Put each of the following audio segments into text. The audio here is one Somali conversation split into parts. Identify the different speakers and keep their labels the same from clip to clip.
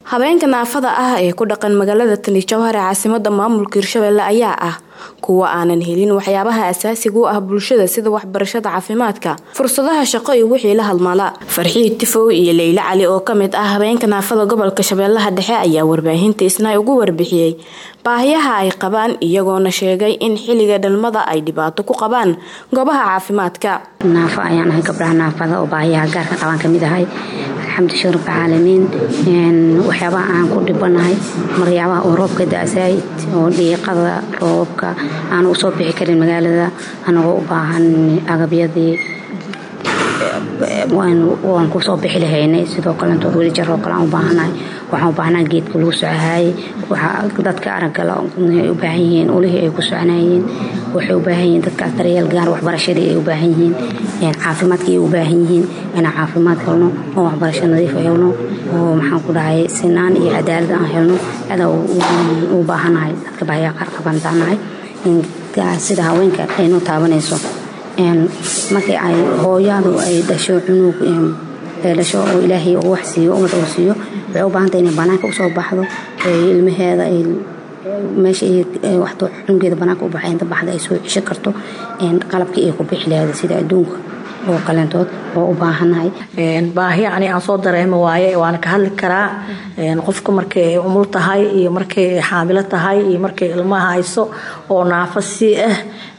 Speaker 1: habeenka naafada ah ee ku dhaqan magaalada tani jowhar ee caasimada maamulka hirshabelle ayaa ah kuwa aanan helin waxyaabaha asaasiga u ah bulshada sida waxbarashada caafimaadka fursadaha shaqo iyo wixii la halmala farxiid tifow iyo leyle cali oo kamid ah habeenka naafada gobolka shabeellaha dhexe ayaa warbaahinta isna ugu warbixiyey baahiyaha ay qabaan iyagoona sheegay in xilliga dhalmada ay dhibaato ku qabaan goobaha caafimaadka
Speaker 2: naafo ayaan ahay gabdhaha naafada oo baahiyaha gaarka qabaan kamid ahay alxamdulillah rabbil caalamiin waxyaabaha aan ku dhibanahay maryabaha oo roobka da-sayd oo dhiiqada roobabka aan usoo bixi karin magaalada anagoo u baahan agabyadii waan kusoo bixi lahaynay sidoo kalento weli jar oo kale aan u baahanahay waxaan u baahnaha geedka lagu socohaayay dadka araggala ay u baahan yihiin ulihii ay ku soconayeen waxay u baahan yihiin dadkaas daryeel gaar waxbarashadii ay u baahan yihiin caafimaadkii ay u baahan yihiin inaan caafimaad helno oo waxbarasho nadiif helno oo maxaan ku dhahay sinaan iyo cadaalad aan helno adaa u baahanahay dadka baahiyaa qaar qabantaanahay sida haweenka aynoo taabanayso markii ay hooyadu ay dhasho cunug dhasho oo ilaahay uu wax siiyo ummad uu siiyo waxay u baahantay inay banaanka usoo baxdo ilmaheeda ay meesha waxto cunugeeda banaanka u baxay inta baxda ay soo cisho karto qalabkii ay ku bixi lahayd sida adduunka oo kaleentood oo u baahanahay
Speaker 3: baahi ani aan soo dareemo waaye waana ka hadli karaa qofka markay ay umul tahay iyo markay ay xaamilo tahay iyo markay ilmaha hayso oo naafo sii ah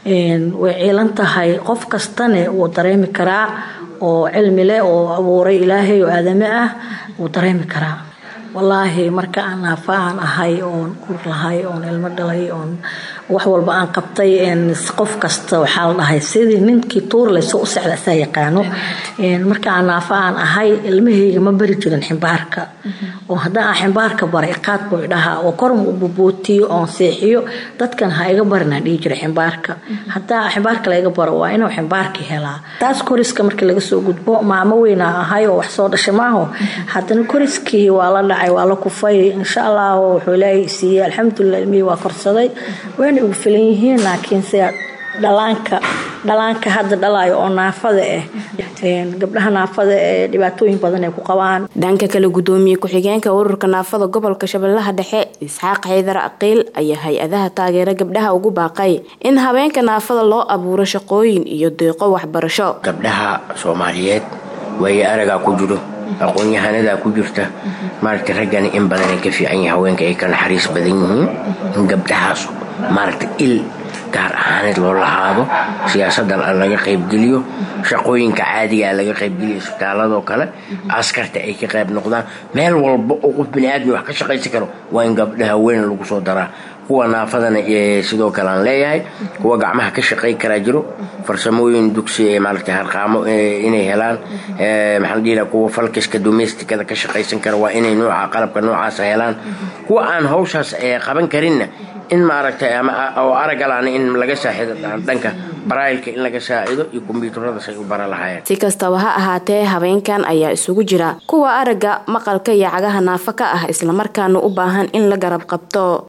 Speaker 3: way ciilan tahay qof kastane wuu dareemi karaa oo cilmi leh oo abuuray ilaahay oo aadame ah wuu dareemi karaa wallaahi marka aan naafa aan ahay oon ur lahay oon ilmo dhalay oon wax walba aan qabtay qof kasta waxaa la dhahay sidii ninkii tuurlayso u socda asaa yaqaano marka aan naafa aan ahay ilmahayga ma bari jirin ximbaarka oo haddaan aan ximbaarka baray qaad buu idhahaa oo korma u bubootiyo oon seexiyo dadkan ha iga barin aan dhihi jira ximbaarka haddaa ximbaarka laga baro waa inuu ximbaarka helaa taas koriska markii laga soo gudbo maamo weynaa ahay oo wax soo dhashay maaho haddana koriskii waa la dhacay waa la kufay insha allah wuxuu ilaahay siiyey alxamdulilah ilmihii waa korsaday wayna ugu filan yihiin laakiin sida dhalaanka dhalaanka hadda dhalayo oo naafada ah gabdhaha naafada ee dhibaatooyin badan ay ku qabaan
Speaker 1: dhanka kale gudoomiye ku-xigeenka ururka naafada gobolka shabeellaha dhexe isxaaq xaydar aqiil ayaa hay-adaha taageera gabdhaha ugu baaqay in habeenka naafada loo abuuro shaqooyin iyo deeqo waxbarasho
Speaker 4: gabdhaha soomaaliyeed waaye aragaa ku jiro aqoon-yahanadaa ku jirta maaragta raggani in badanay ka fiican yahay haweenka ay ka naxariis badan yihiin in gabdhahaas maaragta il gaar ahaaneed loo lahaado siyaasadan laga qaybgeliyo shaqooyinka caadigaa laga qaybgeliyo isbitaaladoo kale askarta ay ka qayb noqdaan meel walba oo qof baniaadmi wax ka shaqaysan karo waa in gabdhaha weyn lagu soo daraa kuwa naafadana sidoo kale aan leeyahay kuwa gacmaha ka shaqay karaa jiro farsamooyin dugsi maaragta harqaamo inay helaan maxaan dhihi kuwa falkiska domesticada ka shaqaysan kara waa inay nooca qalabka noocaasa helaan kuwa aan hawshaas qaban karinna in maaragtay oo aragalaan in laga saaxido dhanka baraayilka in laga saacido iyo kombyuutarada say u bara lahaayeen
Speaker 1: si kastaba ha ahaatee habeenkan ayaa isugu jira kuwa aragga maqalka iyo cagaha naafo ka ah islamarkaana u baahan in la garab qabto